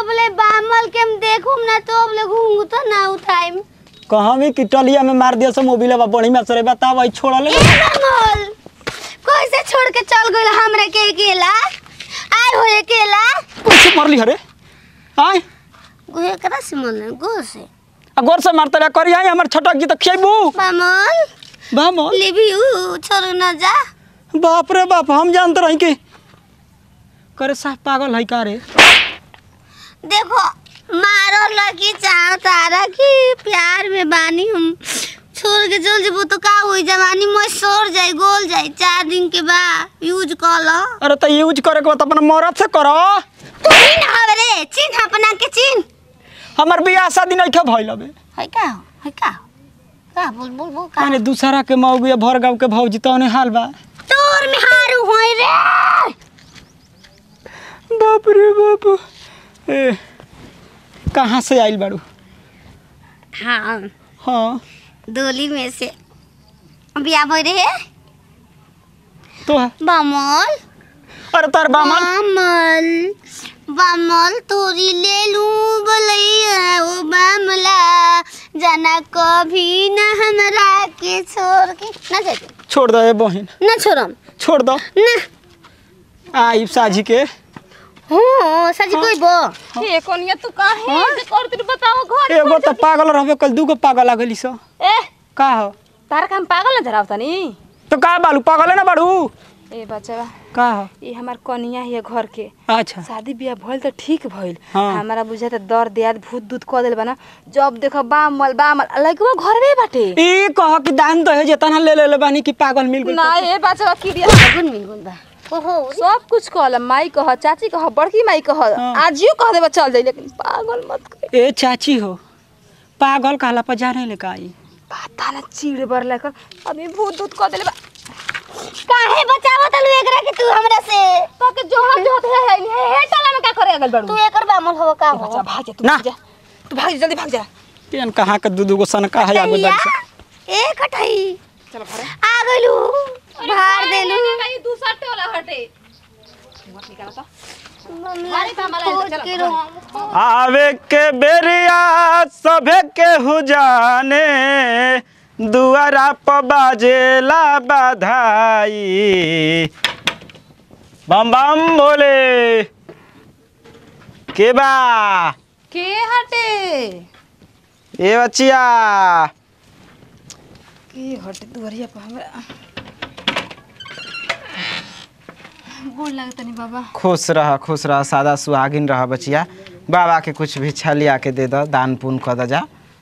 जबले बामल के हम देखूम ना तो अबले घूंगू तो ना उठाइम कहमी कि टलिया में मार दिया सब मोबिल बा बड़ी में सरे बताव आई छोड़ ले ए बामल कैसे छोड़ के चल गइल हमरा के अकेला आय हो अकेला कैसे मरली हरे आय गोहे करा से मन गो से आ गोर से मारते रे करी आई हमर छटक जी त खियाबू बामल बामो लेबी उ छोड़ ना जा बाप रे बाप हम जानते रही कि करे साफ पागल है का रे देखो मारो लगी चाहो तारा की प्यार में बानी हम छोड़ के चल जेबो तो का होई जवानी में सोर जाई गोल जाई चार दिन के बाद यूज कर लो अरे त यूज करे के बा त अपन मरद से करो तू ही ना हवे रे चिन्ह अपना के चिन्ह हमर बियाह शादी नहीं खे भइल अबे है का हो है का हो? का बोल बोल बोल का अरे दूसरा के मौगी भर गाँव के भौजी तो हाल बा तोर में हारू होई रे बाप रे बाप ए कहाँ से आइल बाड़ू हाँ हाँ डोली में से बिया भई रे तो बामल अरे तार बामन बामल बामल तोरी ले लूं बोलैया ओ बामला जाना कभी न हमरा के छोड़ के ना जाए छोड़ दो ए बहन ना छोड़म छोड़ दो ना आई साझी के हो सच कोई बो ये कोनिया तू काहे जे करत रही बताओ घर एगो तो पागल रहबे कल दूगो पागल आ गइली सो ए का हो तार काम पागल नजर आवता नी तो का बालू पागल है ना बाड़ू ए बच्चा का हो ये हमार कनिया है घर के अच्छा शादी बियाह भइल त ठीक भइल हाँ। हमारा बुझा त दर दियाद भूत दूत क देल बना जब देखो बामल बामल लइकवा घरवे बाटे ई कह कि दान दहे जेतना ले ले ले बानी कि पागल मिल गइल ना ए बच्चा की दिया गुन मिल गुन बा ओहो सब कुछ कहल माई कह चाची कह बड़की माई कह हाँ। आजियो कह देबा चल जाई लेकिन पागल मत कर ए चाची हो पागल कहला पर जाने ले का आई पता ना चिड़ बर लेकर अभी भूत दूत क देले बा काहे बचावत लू एकरा के तू हमरा से तो के जोहर जोहत है है हे हे टला में का करे अगल बड़ू तू एकर बामल हो का हो बच्चा भाग जा तू ना। भाग जा तू भाग जा जल्दी भाग जा केन कहाँ के दू दूगो सनका है आगो कटैया, दर से ए कटई चल घरे आ गइलू भार देलू नहीं दूसरा टोला हटे मत निकाल तो भारी तो हमारा खोज चल के घरे। रो आवे के बेरिया सभे के हुजाने दुआरा प बाजेला बधाई बम बम बोले के बा के हटे ए बचिया के हटे दुआरिया पर हमरा गोड़ लागत नहीं बाबा खुश रह खुश रह सादा सुहागिन रह बचिया बाबा के कुछ भी लिया के दे दो दान पुण्य कर दो जा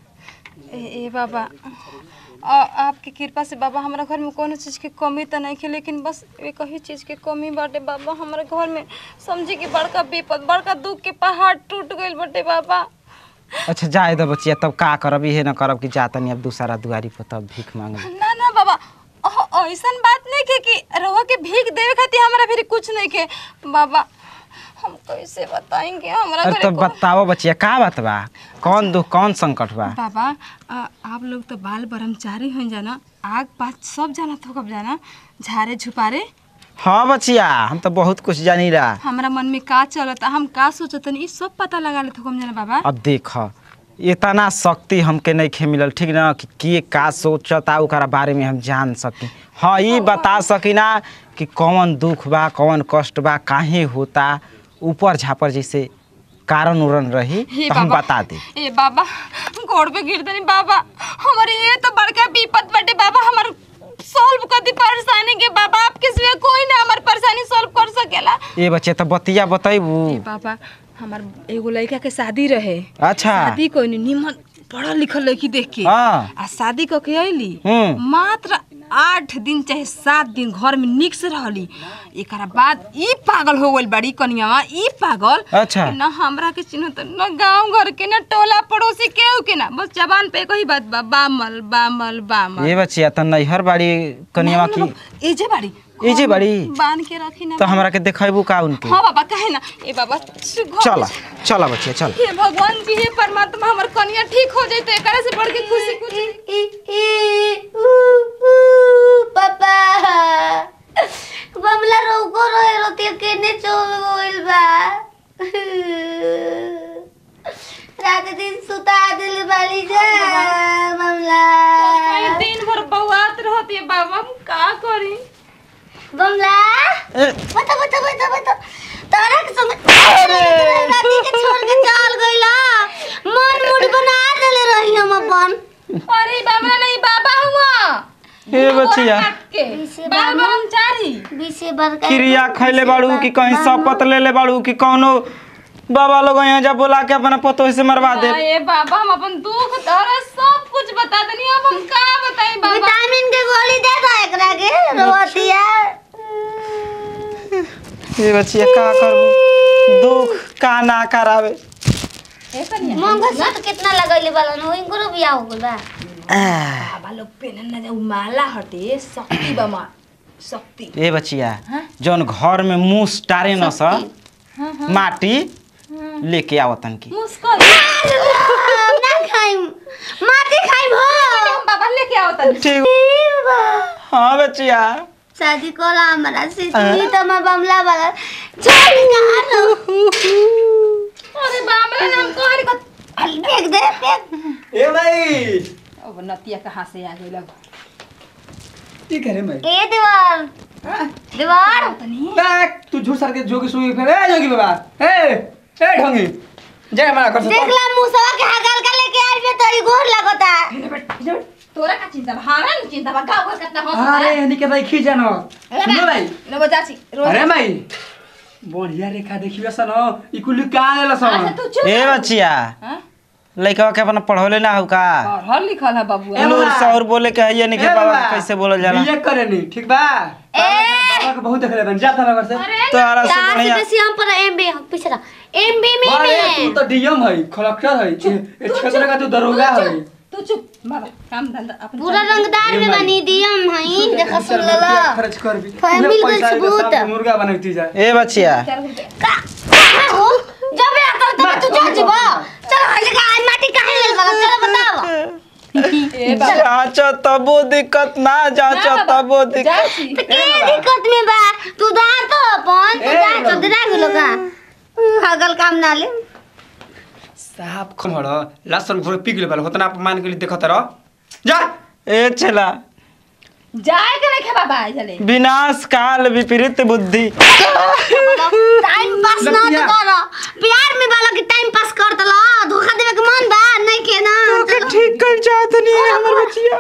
ए, ए बाबा आ, आपके कृपा से बाबा हमारा घर में कोनो चीज़ के कमी तो नहीं है लेकिन बस एक ही चीज़ के कमी बाटे बाबा हमारे घर में समझी कि बड़का विपद बड़का दुख के पहाड़ टूट गइल बाटे बाबा अच्छा जाए दो बचिया तब का करब इहे न करब कि जा तनी अब दूसरा दुआरी पर तब भीख मांग ना ना बाबा अह, ऐसन बात नहीं के कि रहुआ के भीख देवे खातिर हमारा फिर कुछ नहीं के बाबा हम कैसे बताएंगे हमारा अरे घरे तो कौन- बताओ बचिया का बात बा कौन दुख कौन संकट बा बाबा आ, आप लोग तो बाल ब्रह्मचारी हो जाना आग पात सब जाना तो कब जाना झारे झुपारे हाँ बचिया हम तो बहुत कुछ जानी रहा हमारा मन में का चलता हम का सोचतनी ई सब पता लगा लेते हम जाना बाबा अब देख इतना शक्ति हमके नहीं खे मिलल ठीक ना कि के का सोचता ओकरा बारे में हम जान सकी हाँ ये बता सकी ना कि कौन दुख बा कौन कष्ट बा काहे होता ऊपर झापर जैसे कारण उरण रही हे तो हम बाबा। बता दे ए बाबा गोड़ पे गिर दनी बाबा हमारे ये तो बड़का विपद बटे बाबा हमार सॉल्व कर दी परेशानी के बाबा आपके सिवा कोई ना हमार परेशानी सॉल्व कर सकेला ए बच्चे तो बतिया बतैबू ए बाबा हमार एगो लड़का के शादी रहे अच्छा शादी कोई नहीं निमन पढ़ल लिखल लड़की देख के हाँ। आ शादी क के अइली हम्म। मात्र आठ दिन चाहे सात दिन घर में निक से रहली एकरा बाद ई पागल हो गइल बड़ी कनियावा ई पागल अच्छा। कि न हमरा के चिन्ह त न गांव घर के न टोला पड़ोसी केहू के ना बस जबान पे कही बात बा बामल बामल बामल ए बच्चिया तो नैहर बाड़ी कनियावा की एजे बाड़ी एजे बाड़ी? बांध के रखी ना तो हमरा के देखेबू का उनके हाँ बाबा कहे ना ए बाबा घर चला चला बच्चिया चल हे भगवान जी हे परमात्मा हमर कन्या ठीक हो जाए तो एकरा से बढ़ के खुशी कुछ ई ई ई ऊ ऊ पापा बमला रोको रोए रोती केने चल गइल बा रात दिन सुता दिल बाली जा बमला कहीं दिन भर बउआत रहती है बाबा हम का करी बमला ए, बता बता बता बता तारा के संग राती के छोड़ के चल गइला मन मूड बना देले रही हम अपन अरे बाबा नहीं बाबा हुआ ए बचिया के बार बार हम चारी बीसे बरका क्रिया खैले बाड़ू कि कहीं शपथ ले ले बाड़ू कि कौनो बाबा लोग यहाँ जब बोला के अपना पतो से मरवा दे ये बाबा हम अपन दुख दर्द सब कुछ बता देनी अब हम का बताई बाबा विटामिन के गोली दे दो एकरा के रोतिया ए बचिया का करबू दुख का ना करावे मंगलसूत्र कितना लगैले वाला न इनको रो बियाह हो गइल बा बाबा लोग पेनन ना जाऊ माला हटे शक्ति बमा शक्ति ए बचिया जौन घर में मूस टारे न स माटी लेके आवतन की मुस्कुल ना खाइम माटी खाइम हो हम बाबा लेके आओ तनी ठीक हाँ बचिया शादी कोला हमारा से तू तो मैं बमला वाला चल कहां लो अरे बाबा नाम को हरी को फेंक दे फेंक ए भाई अब नतिया कहां से आ गई लग की करे मैं ए दीवार दीवार बैक तू झूठ सर के जोगी सुई फिर ए जोगी बाबा ए ए ढोंगी जय मना कर देख ला मुसवा के हगल का लेके आइल बे तोरी गोर लगता तोरा का चिंता बा हां ना चिंता बा गाँव घर कितना हंस अरे हनी के भाई खी जानो सुनो भाई लो बजाची रोज अरे भाई बढ़िया रेखा देखियो सन ई कुल का लेला अच्छा सन तू चुप ए बचिया हां लइका के अपना पढ़ौले ना हो का पढ़ल लिखल है बाबू लूर सौर बोले के है नहीं के बाबा के कैसे बोलल जाला ये करे नहीं ठीक बा बाबा के बहुत देखले बन जाता नगर से तोरा से तार से बढ़िया बेसी हम पर एमबी पिछड़ा एमबी में अरे में तू तो डीएम है कलेक्टर है ये क्षेत्र का तू दरोगा है तू चुप बाबा काम धंधा अपन पूरा रंगदार में बनी दियम हई देखा सुन रुपया लला खर्च कर भी फैमिली पूरे पैसा के के सबूत। साथ मुर्गा बनती जाए ए बचिया चार रुपया का का हो जब या कर तब तू चल जबो चलो हई जगह आज माटी काहे लेल वाला चलो बताओ ए बाबा जांचो तबो दिक्कत ना जांचो तबो दिक्कत जाची तो के दिक्कत में बा तू दा तो अपन तू ए जा बाबा। तो दरा गेलो का हगल काम ना ले साहब खमड़ लसन घोड़े पी गेल होतना अपमान के लिए देखत रह जा ए चला जाए के नहीं खे बाबा चले विनाश काल विपरीत बुद्धि टाइम पास ना तो लतिया। करो प्यार में वाला के टाइम पास कर दलो धोखा देवे के मन बा नहीं के ना के ठीक कर जात नहीं है हमर बचिया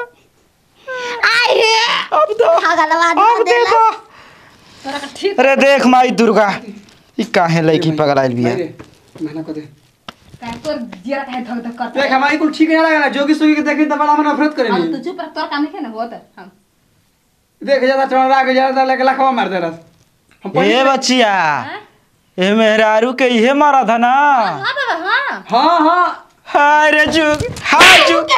आई हे अब तो हगल अब बात दे देखो तोरा का ठीक अरे देख माई दुर्गा ई काहे लड़की पगलाइल बिया मना कर दे काहे तोर जिया काहे धक धक करता देख हमारी कुल ठीक ना लगा जोगी सुगी के देखी तो बड़ा मन नफरत अब तू करेनी चुप रह तोर काम नहीं ना होत हम देख ज्यादा चढ़ा के ज्यादा लेके लखवा मार दे रस हम ए पहले- बचिया हाँ? ए मेहरारू के इहे मारा था ना हां बाबा हां हाँ हाँ हाय रे जुग हाय जुग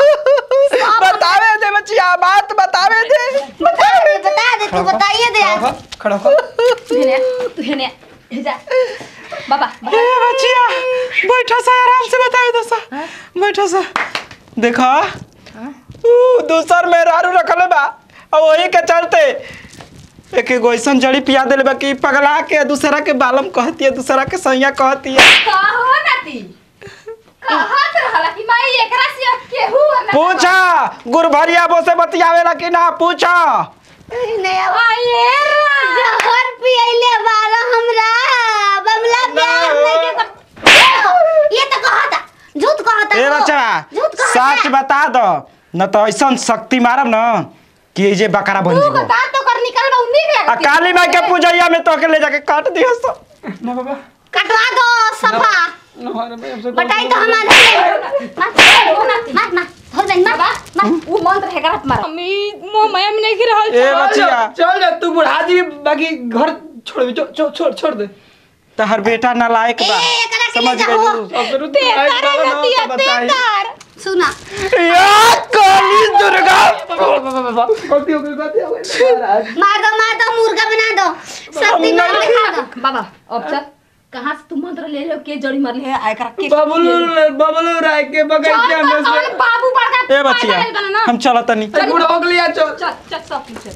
बतावे दे बचिया बात बतावे दे बता दे बता दे तू बताइए दे खड़ा हो, खड़ा हो तू हेने तू हेने हे जा बाबा ए बचिया बैठा सा आराम से बतावे दो सा बैठा सा देखा ऊ दूसर मेहरारू रखले बा और वही के चलते एक एगो ऐसन जड़ी पिया देले बा कि पगला के दूसरा के बालम कहती है दूसरा के सैया कहती है का हो नाती कहत रहला कि माई एकरा से केहू ना पूछा गुरभरिया बो से बतियावेला कि ना पूछा नहीं अब आये जहर पियले वाला हमरा बमला प्यार नहीं के कर ये तो कहता झूठ कहता ए हो। बच्चा झूठ कहता सच बता दो न तो ऐसन शक्ति मारब न कि ये जे बकरा बन तू जीवो बता तो कर निकल बा उन्हीं आ के काली माई के पूजैया में तो के ले जाके काट दियो सो ना बाबा कटवा दो सफा ना अरे भाई हमसे बटाई तो हमारे मत मत मत मत धर बहन मत मत वो मंत्र है करत मार मम्मी मोह मैं नहीं गिर रहल ए चल जा, बचिया चल जा तू बुढ़ा दी बाकी घर छोड़ दे, छो- छो- छोड़ छोड़ दे तहर बेटा नालायक बा ए, एकरा के ले समझ जाओ। गई अब फिर तू लाइट डालो ना, तो बताई। सुना या काली दुर्गा गलती हो गई गलती हो गई महाराज मार दो मार दो मुर्गा बना दो शक्ति मार दिखा दो बाबा अब चल कहाँ से तू मंत्र ले लो के जड़ी मर ले आय कर के बबलू बबलू राय के बगैचा में से बाबू बड़का ए बचिया हम चलत नहीं बुढ़ा हो गया चल चल चल सब पीछे